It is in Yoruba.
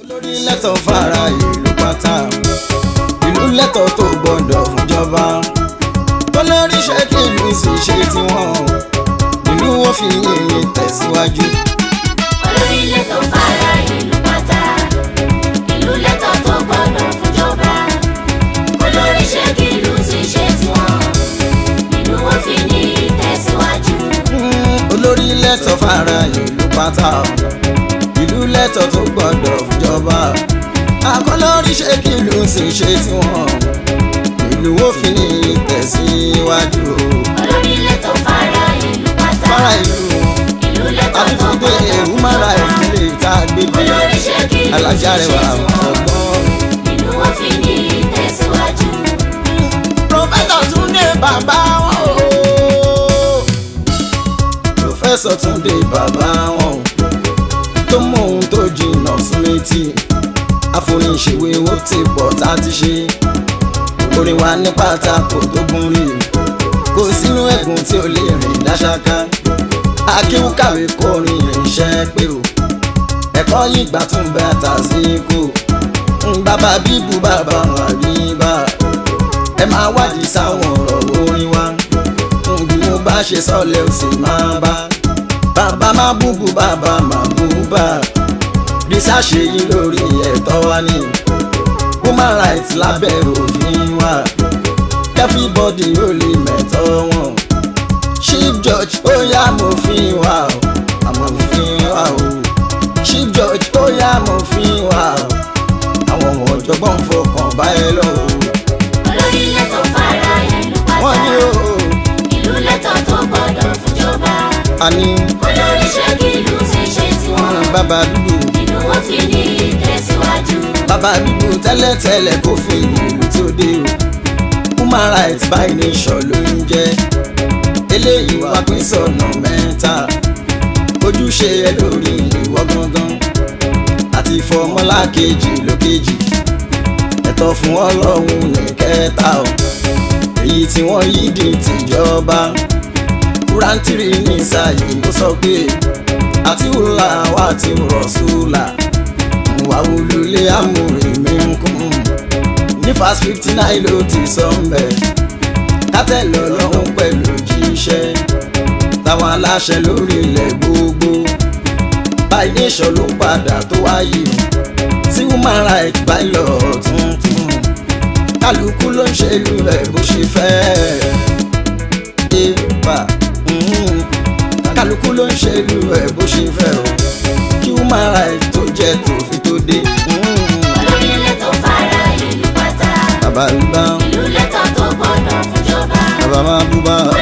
olórí lẹ́tọ̀ fara ìlú pátá ìlú lẹ́tọ̀ tó gbọ́dọ̀ fúnjọba olórí ṣe kí ìlú sì ṣe tiwọn ìlú wọn fi yìnyín tẹ̀síwájú. olórí lẹ́tọ̀ fara ìlú pátá ìlú lẹ́tọ̀ tó gbọ́dọ̀ fúnjọba olórí ṣe kí ìlú ti ṣe tiwọn ìlú wọn fi ní ìtẹ̀síwájú. Mm, olórí lẹ́tọ̀ fara ìlú pátá ìlú lẹ́tọ̀ tó gbọ́dọ̀ fúnjọba akọlórí ṣe kí ìlú sì ṣe tiwọn ìlú wọn fi yìnyín tẹ̀síwájú. olórí lẹ́tọ̀ fara ìlú pátá fara ìlú ìlú lẹ́tọ̀ àti tó fún pé gbọ́dọ̀ èrú mára ìdílé ìta gbégbé olórí ṣe kí ìlú ti alájà ṣe rẹ̀ wà tiwọn ọgbọ́n. ìlú wọn fi ní ìtẹ̀síwájú. Prọfẹ́sọ̀ Túndé bàbá wọn o. Prọfẹ́sọ̀ Túndé bàbá wọn o. Tó mọ ohun tó jìnnà sí létí. Àfoníṣèwé ó ti pọ̀ tá a ti ṣe. Orin wa ní pátákó tó gún rí. Kò sínú ẹ̀gùn tí ó lè rìn dáṣáká. Akéwú kàwé kọrin irinṣẹ́ pé o. Ẹ̀kọ́ yìí gbà tún bẹ́ àtàsíkò. Bàbá bíbu bàbá wà rí bá ẹ máa wádìí sáwọn ọ̀rọ̀ orin wa bí mo bá ṣe sọ́lẹ̀ ó sì máa bá bàbá má búbu bàbá má búbà rísàṣe yìí lórí ẹ̀tọ́ wa ní human rights lábẹ́ òfin wa everybody ó lè mẹ̀tọ́ wọn chief judge ó yá mòfin wa o àmọ́ òfin wa o chief judge ó yá mòfin wa o àwọn ọ̀jọ̀gbọ́n fọkàn báyẹn lọ́wọ́ olórí lẹ́tọ̀ fara ìlú wọ́n ní pátá o ìlú lẹ́tọ̀ tó gbọ́dọ̀ fúnjọba àní olórí ṣe kí ìlú ti ṣe tiwọn bàbá dúdú ìlú wọn fi ní ìtẹ̀síwájú. bàbá dúdú tẹ́lẹ̀tẹ́lẹ̀ kò fi ìlú tó dé o human rights by nation ló ń jẹ́ eléyìí wá pín sọ̀nà mẹ́ta ojúṣe ẹ lórí ìwọ gangan àti fọmọlá kejì lókejì ẹ̀tọ́ fún ọlọ́run ní kẹta o èyí tí wọ́n yí di tìjọba kúrántìrì ní sáyé ó sọ pé àti wùlà wà tí rọ̀ṣùlà wà wùlùlé àmúrè mi ń kún ní fast fifty nine ló ti sọ mbẹ́ kátẹ́lẹ̀ ọlọ́run pẹ̀lú jíṣẹ́ táwọn aláṣẹ lórí ilẹ̀ gbogbo by nation ló padà tó wáyé sí human rights by law tuntun kálukú ló ń ṣe ìlú rẹ̀ bó ṣe fẹ́ ébà mm, kálukú ló ń ṣe ìlú rẹ̀ bó ṣe fẹ́ o kí human rights tó jẹ́ tòfin tó dé. mm, olórí lẹ́tọ̀ fara ìlú pátá bàbá ń bá ìlú lẹ́tọ̀ tó gbọ́dọ̀ fúnjọba bàbá máa bú bá